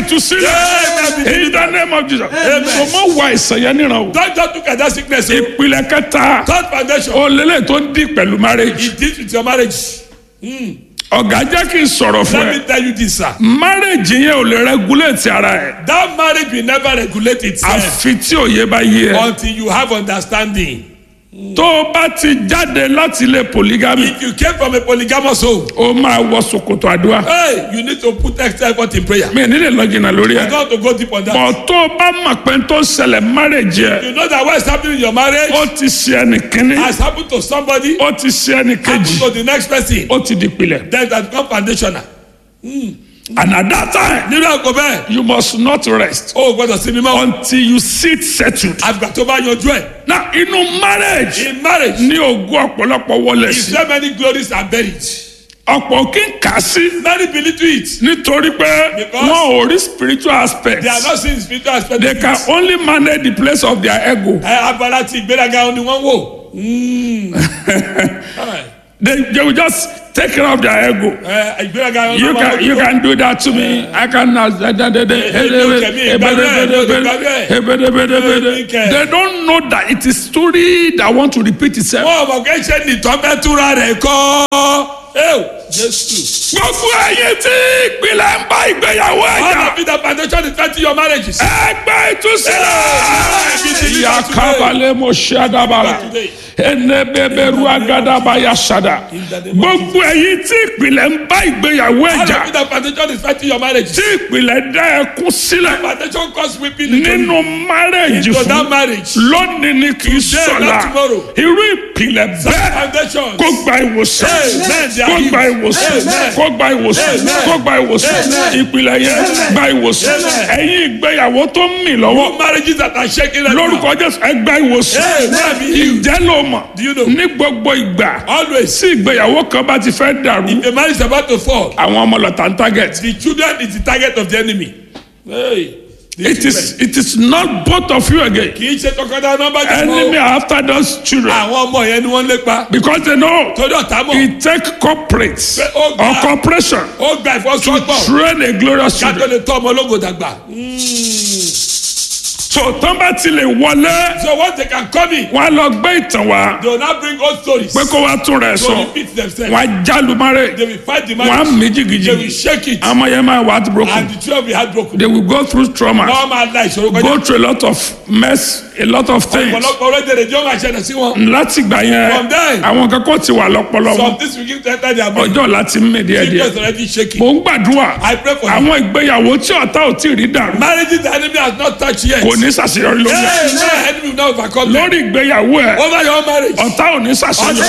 ìtúsílẹ̀ Amen. in the name of Jesus Amen. so mọ wà ìsàn yẹn níran o Don't just look at that sickness. o. ìpìlẹ̀ kẹta Third foundation. o lélẹ̀ tó ń di pẹ̀lú marriage It deals with your marriage. ọ̀gá jẹ́ kí n sọ̀rọ̀ fún Let ẹ me tell you this, sir. marriage yẹn ò lè regulate ara ẹ̀ That marriage will never regulate itself àfi tí òye bá yé ẹ until you have understanding. tó o bá ti jáde láti ilé polygamy If you came from a polygamous home, o máa wọ ṣòkòtò àdúrà hey, you need to put extra effort in prayer. mi ò ní lè lọ jìnnà lórí You ẹ got to go deep on that. bọ̀ tó o bá mọ̀ pé tó ń ṣẹlẹ̀ marriage yẹ You know that what is happening in your marriage ó ti ṣe ẹnì kínní has happened to somebody, ó ti ṣe ẹnì happened kejì to the next person. ó ti di pilẹ̀ Then that become foundational. and at that time Nínú àgọ́ bẹ́ẹ̀, you must not rest o ò gbọ́dọ̀ sinmi mọ́. until you sit settled. Àgbà tó bá yanjú ẹ̀. na inú marriage In marriage, ní ogún ọ̀pọ̀lọpọ̀ wọlé is sí there many glories are buried? ọ̀pọ̀ kí n kà sí Many believe to it. nítorí pé Because- wọn ò rí spiritual aspect They are not seeing spiritual aspect. they of can it. only manage the place of their ego Ẹ abala ti ìgbéraga ni wọ́n wò. Mm. Alright. they, they will just take care of their ego. Ẹ ìgbéraga ni You wọ́n can you can do that to me. I can They don't know that it is story that want to repeat itself. Wọ́n mọ̀ kẹ́ ṣe nìtọ́ mẹ́túra rẹ̀ kọ́. Ẹ́wò Jésù. Gbogbo ẹyin tí ìpìlẹ̀ ń bá ìgbéyàwó All ẹ̀jà. of the foundation is twenty your marriages. Ẹgbẹ́ ìtúsílẹ̀. Yakabalẹ̀ mo ṣe àdàbàrà. Ẹnẹ́bẹ̀bẹ̀rù àgàdàbà yà ṣàdà. Gbogbo ẹyin tí ìpìlẹ̀ ń bá ìgbéyàwó All ẹ̀jà. of the foundation is twenty your marriages. Tí ìpìlẹ̀ dá ẹkún sílẹ̀ Foundation cause weeping into nínú márẹ̀jì into that fún. marriage. Lónìí ni kì í Today, sọ̀la. not tomorrow. Irú ìpìlẹ̀ bẹ́ẹ̀ Foundation. kó gba ìwòsàn. Amen. They are Kó gba healed. ìwòsàn. Amen. Kó gba ìwòsàn. Amen. Kó gba ìwòsàn. Amen. Ìpìlẹ̀ yẹn gba ìwòsàn. Amen. Ẹ̀yin ìgbéyàwó tó ń mì lọ́wọ́. Marriages that are shaking right now. lórúkọ jésù ẹ gba ìwòsàn Amen. Be healed. ìjẹ́ ló mọ̀ Do you know? ní gbogbo ìgbà Always. tí ìgbéyàwó kan bá ti fẹ́ dàrú The marriage is about to fall. àwọn ọmọ lọ́tà ń target The children is the target of the enemy. Hey. The it is children. it is not both of you again Kì í ṣe tọkọtaya nọmba jù enemy mọ́. are after those children Àwọn ọmọ yẹn ni wọ́n lépa. because they know Torí ọ̀tá mọ̀. it take corporates Pé ó or gbà. corporation Ó gba ìfọwọ́sowọ́pọ̀. train a glorious Ká tó children lè tọ́ ọmọ ológo dàgbà. so tán bá ti lè wọlé So once they can come in, wọn á lọ gbé ìtàn wá they will now bring old stories. pé kó wá tún rẹ̀ To sọ repeat themselves. wọn á jálùmárè They will fight the wọn á marriage. mí They will jìgìjìgì shake it. àmọ́ yẹn máa wà á ti broken. And the children will be heartbroken. they will go through trauma Wọ́n máa la ìṣòro kọjá. go through a lot of mess a lot of things Ọ̀pọ̀lọpọ̀ orílẹ̀-èdè jọ́ máa ṣẹlẹ̀ sí wọn. láti gbà yẹn From there. àwọn kankan ti wà lọ́pọlọ Some wọn things will give to enter their brain. ọjọ́ láti mí díẹ̀ díẹ̀ Children already shaking. mò ń gbàdúrà I pray for you. àwọn ìgbéyàwó tí ọ̀tá ò tí ì rí dàrú Marriages the enemy has not touched yet. kò ní ṣàṣeyọrí lórí ẹ̀ Hey, no enemy will not overcome them. lórí ìgbéyàwó ẹ̀ Over your marriage. ọ̀tá ò ní ṣàṣeyọrí.